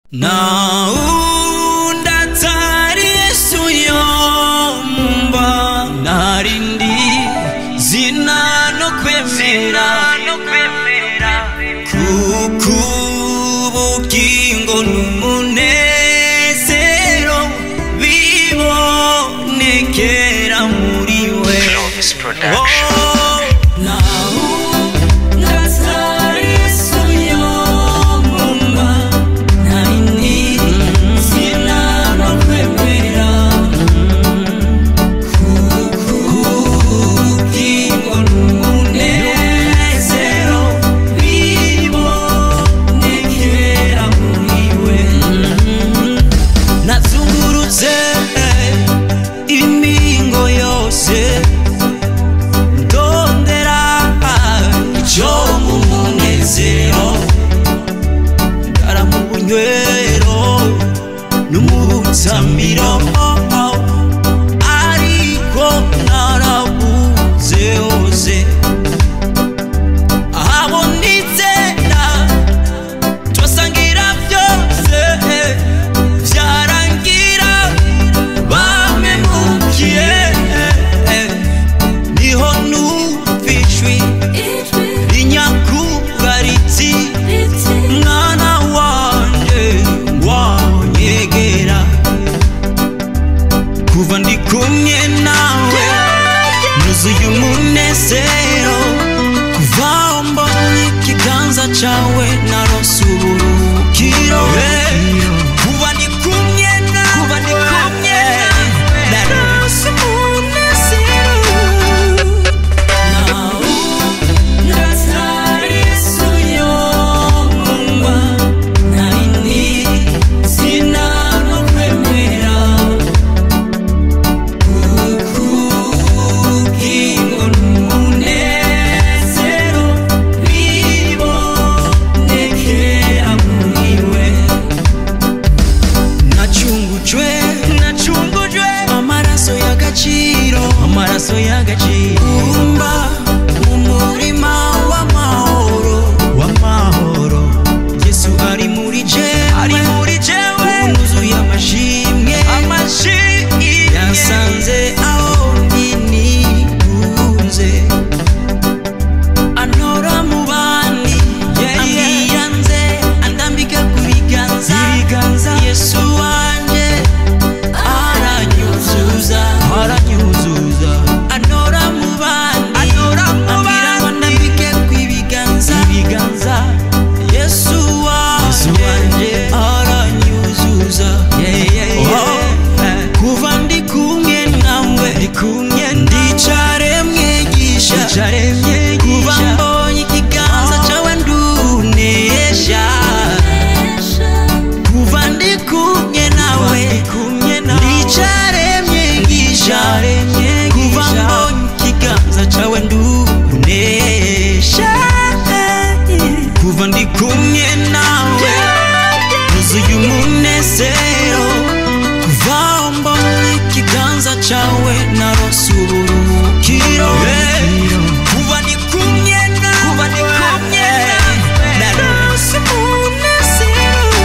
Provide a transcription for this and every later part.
naunda atari yesu yomba narindi zina no kwemera kuko ubugingo n'umunezero bibonekera muri we Elvis Production. Oh, naunda atari yesu yomba narindi zina no kwemera ubugingo n'umunezero bibonekera muri we nazungurutse imingo yose ndondera icyo mu munezero ndara mu bunywero no mu butsamiro ariko narabuze hose aho nizera twasangira byose byarangira bamemukiye niho numva ijwi rinyakura riti mwana wanjye wanyegera kuva ndi kumwe nawe nuzuye umunezero kuva aho mbonye ikiganza cyawe narose uburuhukiro kuba ndi kumwe nawe narose umunezero nawe ndatari Yesu yomba narindi zina no kwemera ubugingo n'umunezero bibonekera muri we nacungujwe nacungujwe amaraso y'agaciro amaraso y'agaciro umba umurima w'amahoro w'amahoro yesu ari muri jewe ari muri jewe nuzuye amashimwe amashimwe yasanze aho ndi nigunze antora mu bandi ambiyanze andambika ku biganza yesu wanje aranyuzuza aranyuzuza antora mu bandi ambwira ngo ndambike ku ibiganza ibiganza yesu wanje aranyuzuza Oh, kuva ndi kumwe nawe ndicare mwigisha kuva mbonye ikiganza cyawe ndunesha kuva ndi kumwe nawe ndicare mwigisha kuva mbonye ikiganza cyawe ndunesha kuva ndi kumwe nawe nuzuye umunezero kuva aho mbonye ikiganza cyawe narose uburuhukiro kuva ndi kumwe nawe narose umunezero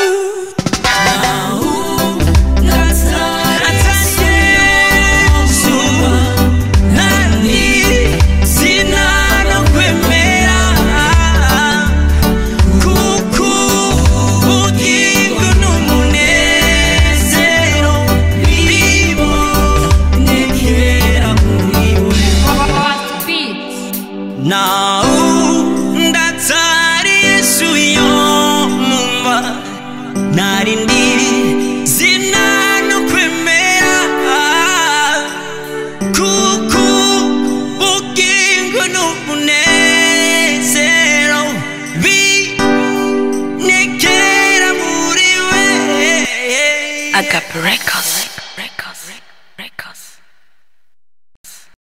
naundatari yesu yomumva narindiri zina no kwemera kuko ubugingo n'umunezero binekera muri we Agape Records.